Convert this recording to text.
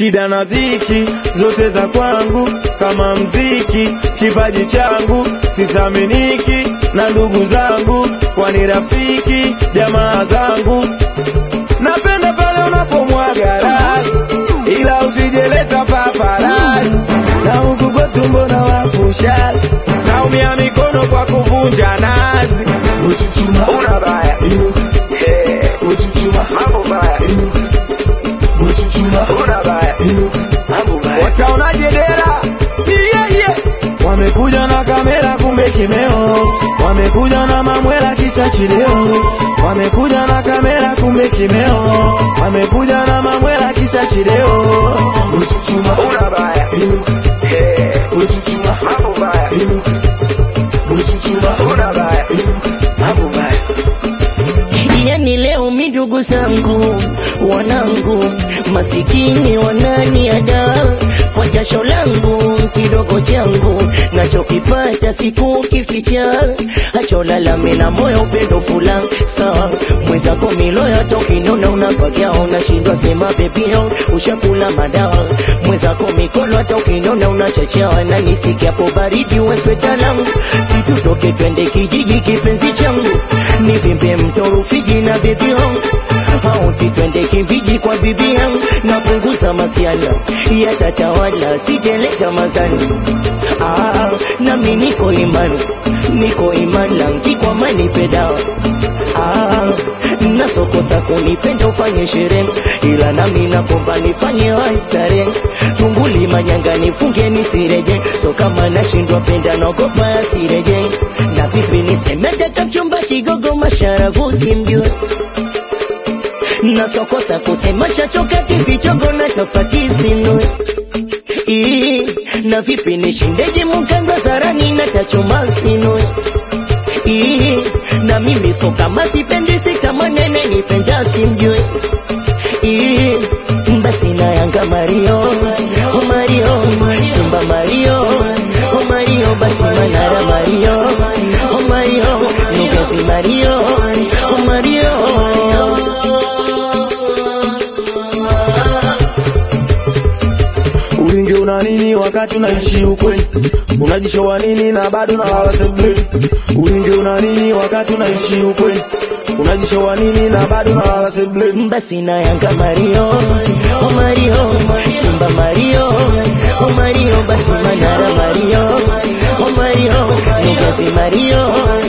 shida na dhiki zote za kwangu kama mziki, kipaji changu sithaminiki na ndugu zangu, kwani rafiki jamaa zangu. Napenda pale unapomwaga rasi, ila usijeleta paparasi, na huku kwetu mbona wapusha naumia mikono kwa kuvunja nazi. Uchuchuma, Una baya inuka, Eh, uchuchuma, mambo baya inuka, uchuchuma, una baya inuka. wataonaje dera yeah, yeah. wamekuja na kamera kumbe kimeo wamekuja na mamwela kisa chileo wamekuja na kamera kumbe kimeo wamekuja na mamwela kisa chileo Uchuchuma, baya inuka, uchuchuma, inuka, uchuchuma, baya inuka. yani leo mi ndugu zangu wanangu masikini wananiada kwa jasho langu kidogo changu nachokipata siku kificha hacholalame na moyo upendo fula sawa mwenzako miloya tokinona unapakia unashindwa sema pepio ushakula madawa mwenzako mikono hata ukinona unachachawa na nisikiapo baridi wesweta langu situtoke twende kijiji kipenzi changu nivimbe mto Rufiji na bibi yangu auti twende kimbiji kwa bibi yangu napunguza masiala yatatawala sijeleta mazani ah, nami niko imani niko imani langi kwa mani pedawa ah, nasokosa kunipenda ufanye sherehe ila nami nakomba nifanye waistare tunguli manyanga nifunge nisireje so kama nashindwa penda naogopa asireje na vipi niseme daka mchumba kigogo masharafu simjue nasokosa kusema chachoka kivichogo na tofati sinue Ii, na vipi nishindeje mukandwa zarani na tachoma sinue Ii, na mimi so kama sipendi kama nene nipenda simjue Ii, basi na yanga Mario oh Mario Simba Mario oh Mario basi Manara Mario oh Mario Nugazi Mario oh Mario ulingi una nini wakati unaishi ukweli unajishowa nini na bado na wala sebuleni ulingi una nini wakati unaishi ukweli unajishowa nini na bado na wala sebuleni basi na yanga Mario oh Mario Simba Mario oh Mario basi Manara Mario oh Mario Nugazi Mario